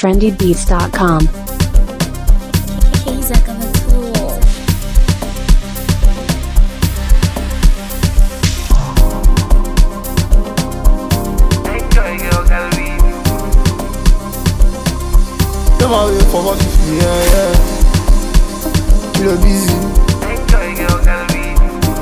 trendybeats.com. Keiza kama tool. Enjoy girl gallery. Them all wait for what you feel, yeah, yeah. Kilo busy, Enjoy girl gallery.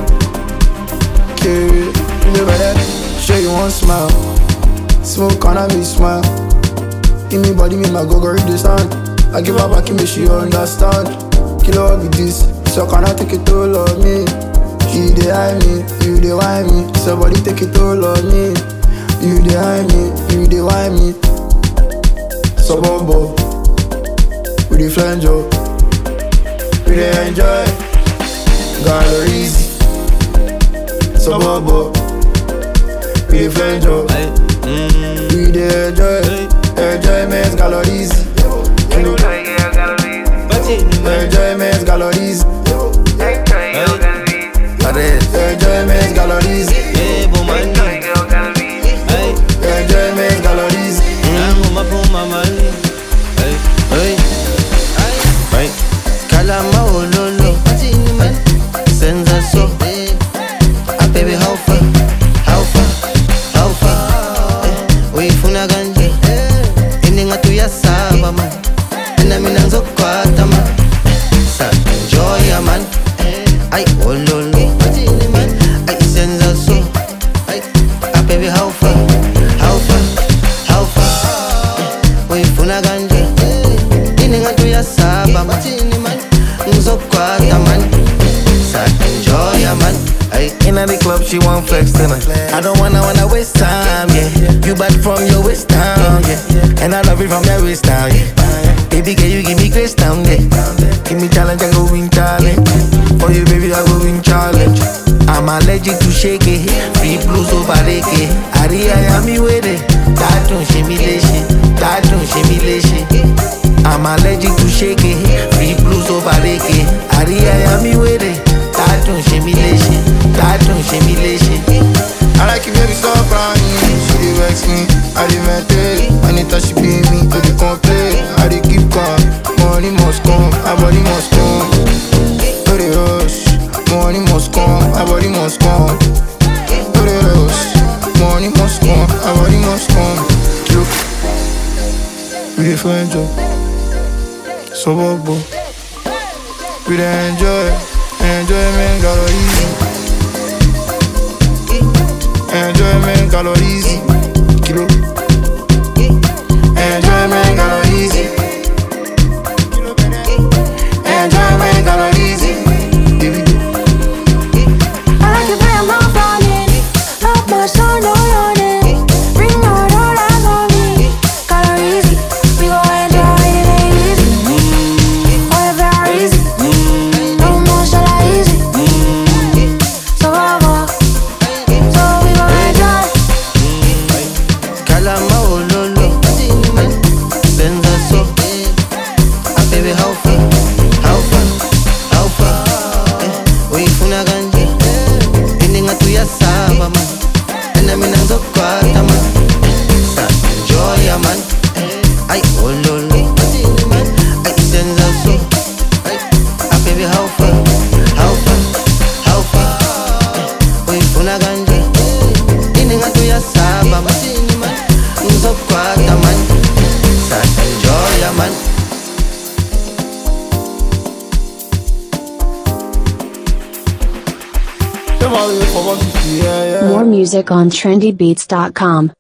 carry, you know better. Show you one smile, smoke on me smile. Give me body, make my go go read the stand. I give her back, make she understand. Kilo what be this, so can I take it all on me? You dey hide me, you dey whine me. Somebody take it all on me. You dey hide me, you dey whine me. Suburbo, we dey flange up, we dey enjoy. Galleries, Suburbo, we dey flange up, we dey enjoy. Enjoyment galleries, Enjoy girl gallery. enjoyment galleries, Enjoy girl gallery. enjoyment galleries, Enjoy girl gallery. enjoyment galleries. Kalama ololo Senza so Ah baby how far How far How far eh, Uyifuna kanje Ininga tuyasaba man Mina mina ngizokwata man Sa enjoy man Ay ololo Ay senza so Ay Ah baby how far How far How far eh, Uyifuna kanje Ininga tuyasaba man Ngizokwata man Sa enjoy man Ay Inna the club, she want flex tonight. I don't wanna wanna waste time, yeah. You bad from your waist down, yeah. And I love it from your waist down, yeah. Baby, girl, you give me grace down, yeah. Give me challenge, I go win challenge. For you, baby, I go win challenge. I'm allergic to shake it. Free blues over it. Aria, I'm me with it. That don't shimmy leshi. That don't shimmy leshi. I'm allergic to shake it. Free blues over it. Aria, I'm me with it. That don't shimmy leshi. That don't shimmy leshi. I like it, baby, stop crying. She dey vex me, I dey meditate. Anytime she be me, I dey complain. I dey keep calm. Money must come, my body must come. No dey rush, money must come, my body must come. No dey rush, money must come, my body must come. Look, we dey find job, suburb, we dey enjoy, enjoyment galleries. Enjoyment calories. Kilo. Enjoyment calories. Enjoyment calories. David. I like it when I'm not falling. Love my soul, no yawning. Bring out all eyes on me. Calories, we go enjoy it, ain't easy. Oh, yeah, very easy. No more shall I easy. So over, so we go enjoy. Kalama ololo Senza so Ah baby how far How far How far eh, Uyifuna kanje Ininga tuyasaba man Ena mina ngizokwata man Sa enjoy man Ay ololo Ay senza so Ah baby how far How far How far eh, Uyifuna kanje Ininga tuyasaba man Ngizokwata man Sa enjoy man Them all wait for what you feel, yeah, yeah. More music on trendybeats.com.